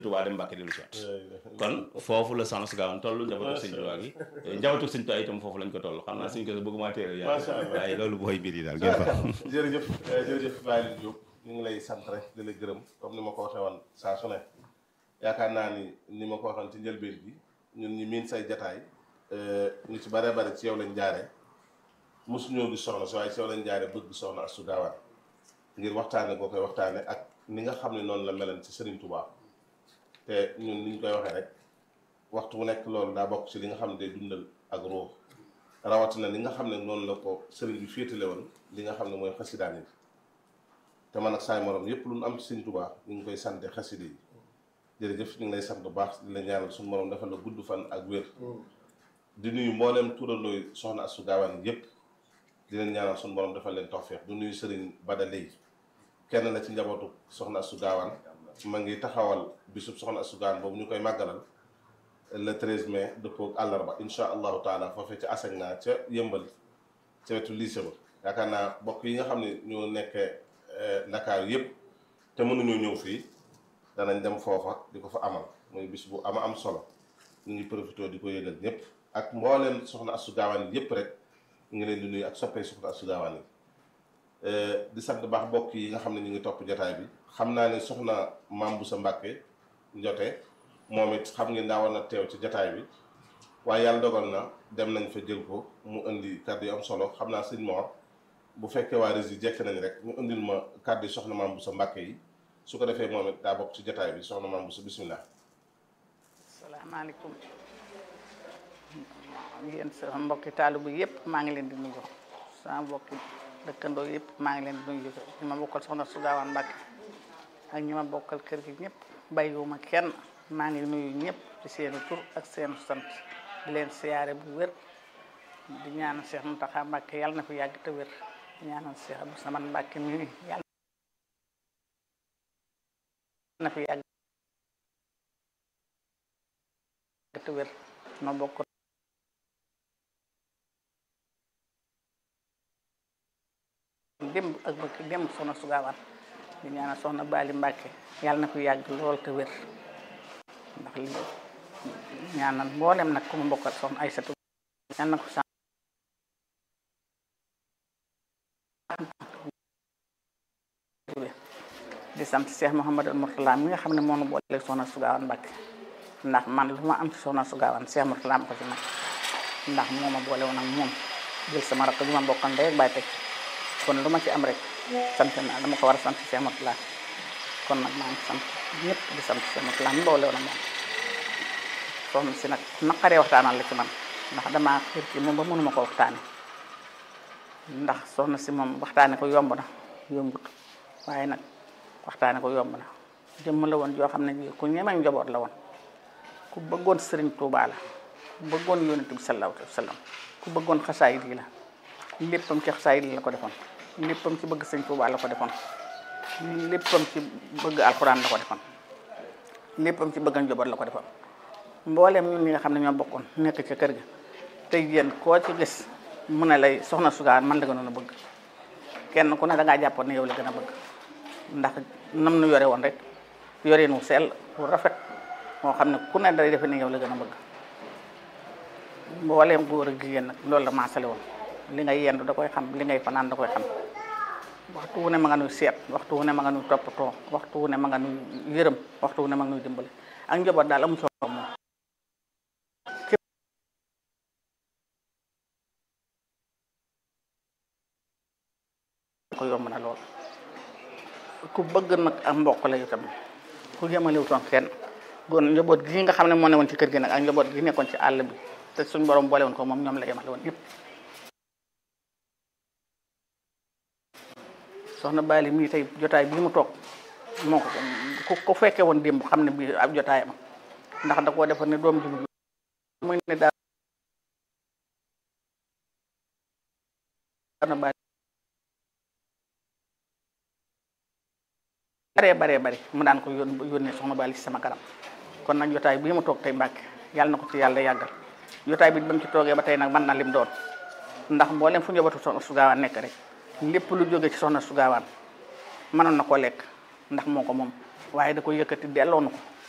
Tuubaa dem Mbàkke dellu si waat kon foofu la soxna su gaawan toll njabootu sëñ Tuubaa gi njabootu sëñ Tuubaa itam foofu lañ ko toll xam naa suñ ko bëgguma téere yaa Masha Allah. waaye loolu booy mbir yi daal ngeen fa jërëjëf jërëjëf Baye Ly Diop ñu ngi lay sant rek di la gërëm comme ni ma ko waxee woon saa su ne yaakaar naa ni ni ma ko waxoon ci njëlbeen bi ñun ñi miin say jataay ñu ci bare bare ci yow lañ jaare mosuñoo gis soxna si waaye ci yow lañ jaare bëgg soxna Astou Gawane ngir waxtaane boo koy waxtaane ak ni nga xam ne noonu la melan ci Serigne Touba te ñun ni ñu koy waxee rek waxtu bu nekk loolu daa bokk ci li nga xam ne day dundal ak ruux rawatina li nga xam ne noonu la ko sëriñ bi féetale woon li nga xam ne mooy xasidaan yi te man ak saay morom yépp lu nu am ci Sëriñ Tuubaa ñu ngi koy sante xaside yi jërëjëf ñu ngi lay sant bu baax di la ñaanal suñu morom defal la gudd fan ak wér di nuyu mbooleem turandooy soxna Astou Gawane yépp di leen ñaanal suñu borom defal leen tawfeex du nuyu sëriñ Bada Lay kenn la ci njabootu soxna Astou Gawane ma ngi taxawal bisub soxna Astou Gawane boobu ñu koy màggalal le 13 mai dëppoo ak àllarba insha allahu taala foofee ca Asegna ca yëmbal ca wetu lycée ba yaakaar naa bokk yi nga xam ne ñoo nekkee Ndakaaru yëpp te mënuñoo ñëw fii danañ dem foofa di ko fa amal muy bis bu ama am solo ñu ngi profité di ko yëgal ñëpp ak mbooleem soxna Astou Gawane yëpp rek ñu ngi leen di nuyu ak soppee soxna Astou Gawane yi di sant baax bokk yi nga xam ne ñu ngi topp jotaay bi xam naa ne soxna Maam Boussa Mbàkke njote moom it xam ngeen daa war na teew ci jataay bi waaye yàlla dogal na dem nañ fa jël ko mu indi kàddu yu am solo xam naa sëñ Mor bu fekkee waa Rési jekk nañ rek ñu indil ma kàddu yi soxna Maam Boussa Mbàkke yi su ko defee moom it daa bokk ci jataay bi soxna Maam Boussa bismillah salaamaaleykum yéen sama mbokki taalibe bi yëpp maa ngi leen di nuyu sama mbokki dëkkandoo yëpp maa ngi leen di nuyu ñi ma bokkal soxna Astou Gawane Mbàkke ak ñi ma bokkal kër gi ñëpp bàyyiwuma kenn maa ngi nuyu ñëpp ci seenu tur ak seenu sant di leen siyaare bu wér di ñaanal Cheikh Mountakha Mbàkke yàlla na fi yàgg te wér di ñaanal Cheikh Abdou Samad Mbàkke mi yàlla na fi yàgg te wér no bokk démb ak bëkk démb soxna Astou Gawane di ñaanal soxna Bali Mbàkke yàlla na fi yàgg lool te wér ndax li ñaanal mboolem nag ku mu bokkal soxna Aysatu yàlla na ko sa di sant Cheikh Mouhamadou Mourtala mi nga xam ne moo nu boole soxna Astou Gawane Mbàkke ndax man lu ma am ci soxna Astou Gawane Cheikh Mourtala ma ko ci nag ndax moo ma boole woon ak moom jël sama rakk bi ma bokkal ndey ak baay teg kon lu ma ci am rek sant naa dama ko war a sant Cheikh Mourtala kon nag maa ngi sant ñëpp di sant Cheikh Mourtala mi boole woon ak moom soxna si nag naqaree waxtaanal la ci man ndax damaa xir ci moom ba mënuma ko waxtaane ndax soxna si moom waxtaane ko yomb na yombut waaye nag waxtaane ko yomb na jëmm la woon joo xam ne ku ñemeñ njaboot la woon ku bëggoon sëriñ Tuubaa la ku bëggoon yonent bi sallallahu alayhi wa sallam ku bëggoon xasaayid yi la léppam ci xasaayid yi la ko defoon léppam ci bëgg sëriñ Tuubaa la ko defoon léppam ci bëgg alxuraan la ko defoon léppam ci bëgg njaboot la ko defoon mbooleem ñun ñi nga xam ne ñoo bokkoon nekk ca kër ga tey yéen koo ci gis mu ne lay soxna Astou Gawane man la gënoon a bëgg kenn ku ne da ngaa jàppoon ne yow la gën a bëgg ndax nam nu yore woon rek yoreen wu sell wu rafet moo xam ne ku ne day defe ne yow la gën a bëgg mbooleem góor ak jigéen nag loolu la maasale woon li ngay yendu da koy xam li ngay fanaan da koy xam waxtu wu ne ma nga nuy seet waxtu wu ne ma nga nuy toppatoo waxtu wu ne ma nga nuy yërëm waxtu wu ne ma nga nuy dimbali ak njaboot daal amu ci moom ko yomb na lool ku bëgg nag ak mbokk la itam ku yemaliwutoon kenn goon njaboot gi nga xam ne moo ne woon ci kër gi nag ak njaboot gi nekkoon ci àll bi te suñ borom boole woon ko moom ñoom la yemale woon yëpp soxna Bali mii tey jotaay bii mu toog moo ko ku fekkee woon démb xam ne bii ab jotaayam ndax da koo defoon ne doom ji muy ne daal soxna Bali baree baree bari mu daan ko yón yónnee soxna Bali ci sama kanam kon nag jotaay bii mu toog tey Mbàkke yàlla na ko ci yàlla yàggal jotaay bi ba mu ci toogee ba tey nag mën na lim doon ndax mboolem fu njabootu soxna Astou Gawane nekk rek lépp lu jóge ci soxna Astou Gawane mënoon na koo lekk ndax moo ko moom waaye da ko yëkkati delloo na ko